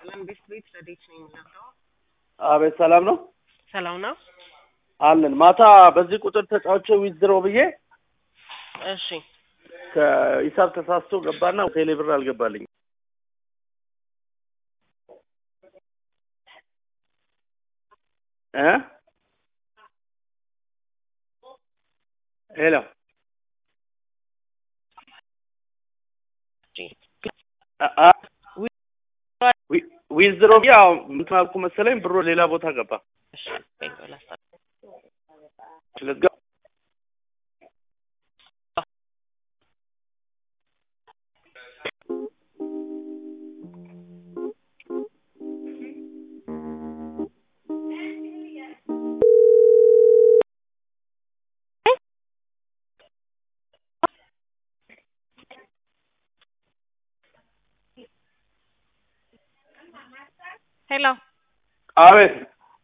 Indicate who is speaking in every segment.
Speaker 1: ሰላም ቤት ቤት ረዴት ነው የምናውቀው።
Speaker 2: አቤት ሰላም ነው
Speaker 1: ሰላም ነው።
Speaker 2: አለን። ማታ በዚህ ቁጥር ተጫውቼ ዊዝድሮ ብዬ
Speaker 1: እሺ
Speaker 2: ከሂሳብ ተሳስቶ ገባና ቴሌ ብር አልገባልኝ። እ ሄሎ አ- አ- ዊ- ዊዝድሮ ብዬ ያው እንትን አልኩ መሰለኝ ብሮ ሌላ ቦታ ገባ።
Speaker 1: እሺ ቆይ ቆይ ላስታ-
Speaker 2: ስለዚህ
Speaker 3: ሄሎ
Speaker 2: አቤት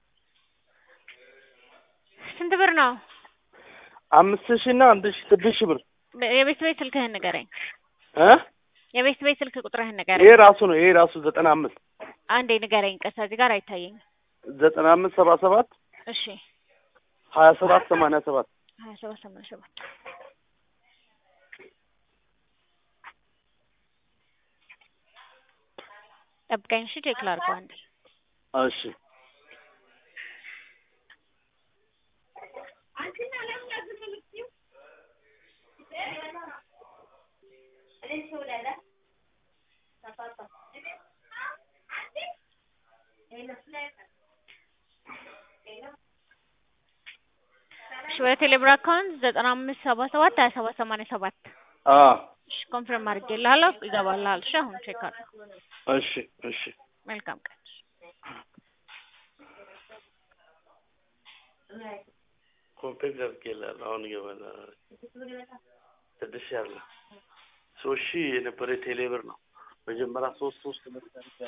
Speaker 3: ስንት ብር ነው?
Speaker 2: አምስት ሺህ እና አንድ ሺህ ስድስት ሺህ ብር
Speaker 3: የቤት ቤት ስልክህን ንገረኝ።
Speaker 2: እ
Speaker 3: የቤት ቤት ስልክ ቁጥርህን
Speaker 2: ይሄ
Speaker 3: ንገረኝ።
Speaker 2: ራሱ ነው። ይሄ ራሱ ዘጠና አምስት
Speaker 3: አንዴ ንገረኝ። ቀሳ እዚህ ጋር አይታየኝም።
Speaker 2: ዘጠና አምስት ሰባ ሰባት
Speaker 3: እሺ
Speaker 2: ሀያ ሰባት ሰማንያ ሰባት
Speaker 3: ሀያ ሰባት ሰማንያ ሰባት ጠብቀኝ። እሺ ቼክ ላድርገው አንዴ።
Speaker 2: እሺ
Speaker 3: እሺ ወደ ቴሌብር አካውንት ዘጠና አምስት ሰባ ሰባት ሀያ ሰባት ሰማንያ ሰባት
Speaker 2: አ
Speaker 3: እሺ ኮንፊርም አድርጌልሃለሁ። ይገባልሃል። እሺ አሁን ቼክ አድርግ።
Speaker 2: እሺ እሺ
Speaker 3: መልካም ቀን።
Speaker 2: ኮምፔክት አድርጌልሃለሁ። አሁን ይገባል። ስድስት ሺህ አለ ሶስት ሺህ የነበረ ቴሌ ብር ነው። መጀመሪያ ሶስት ሶስት